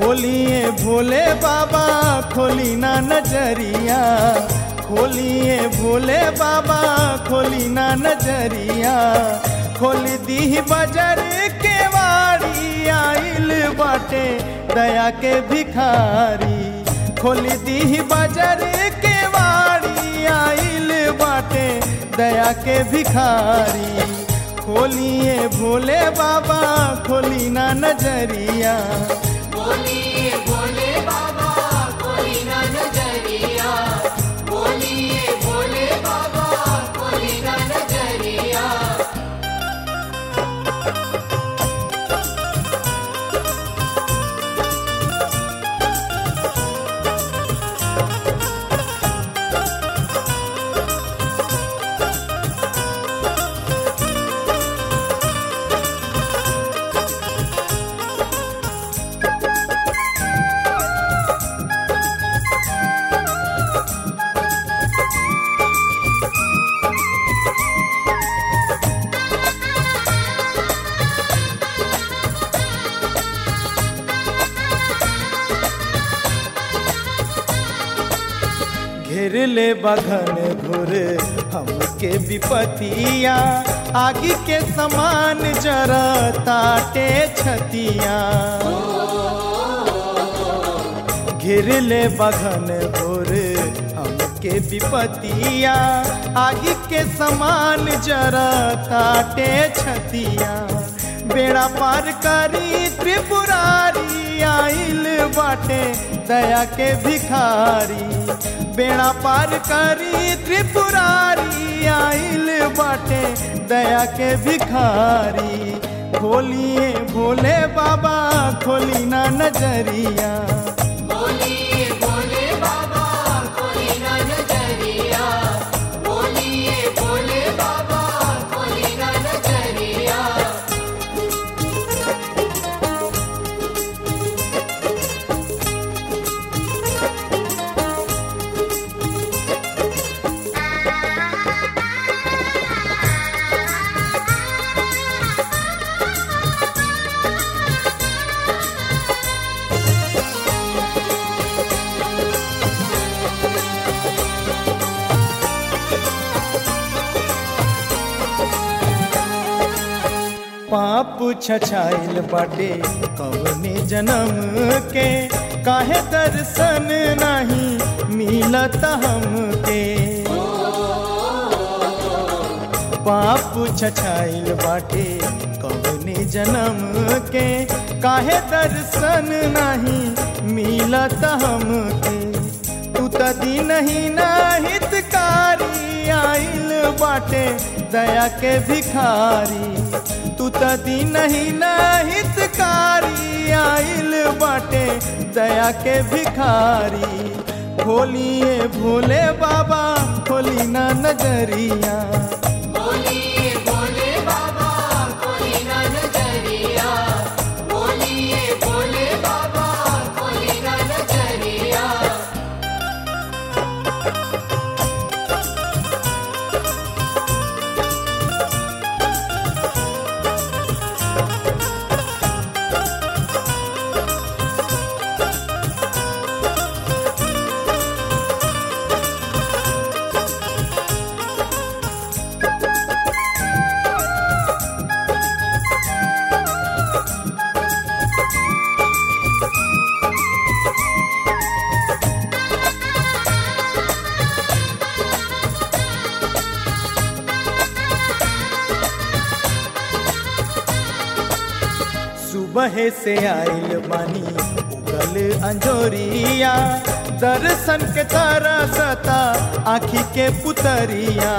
खोलिए भोले बाबा खोली ना नजरिया खोलिए भोले बाबा खोली ना नजरिया खोल दी बजर के वाड़ी आइल बाटे दया के भिखारी खोल दी बजर के वाड़ी आइल बाटे दया के भिखारी खोलिए भोले बाबा खोली ना नजरिया बोलिए भोले बाबा कोई ना नजरिया बोलिए भोले बाबा कोई ना नजरिया घेर ले बघन घुर हमके विपतिया आगे के समान जरा ताटे छतिया घेर ले बघन घुर हमके विपतिया आगे के समान जरा ताटे छतिया बेड़ा पार करी त्रिपुरारी आइल बाटे दया के भिखारी बेड़ा पार करी त्रिपुरारी आइल बाटे दया के भिखारी खोलिए भोले बाबा खोली ना नजरिया बोलिए भोले बाबा कोई ना नजरिया बोलिए भोले बाबा कोई ना नजरिया पाप छछाइल बाटे कवने जन्म के काहे दर्शन नहीं मिलत हमके पाप छछाइल बाटे कवने जन्म के काहे दर्शन नहीं मिलत हमके तू त दिन ही ना हितकारी आइल बाटे दया के भिखारी तू त दिन ही ना हितकारी आइल बाटे दया के भिखारी खोलिए भोले बाबा खोली ना नजरिया बोलिए भोले बाबा कोई ना नजरिया बोलिए भोले बाबा कोई ना नजरिया सुबह से आइल बानी उगल अंजोरिया दर्शन के तरसता आखी के पुतरिया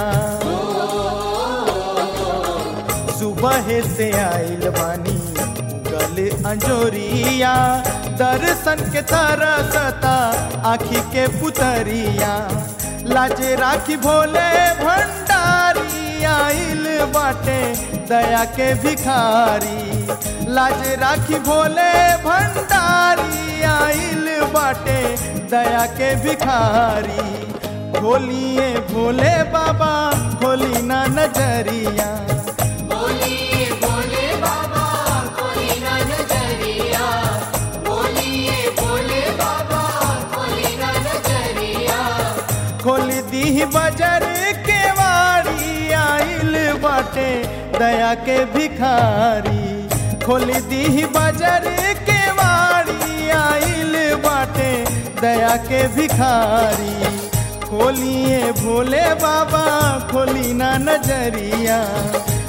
सुबह से आइल बानी उगल अंजोरिया दर्शन के तरसता आखी के पुतरिया लाजे राखी भोले भंडारी आइल बाटे दया के भिखारी लाज राखी भोले भंडारी आइल बाटे दया के भिखारी खोलिए भोले बाबा खोली ना नजरिया बोलिए भोले बाबा कोई ना नजरिया बोलिए दया के भिखारी खोली दी बाजार के वाड़ी आइल बाटे दया के भिखारी खोलिए भोले बाबा खोली ना नजरिया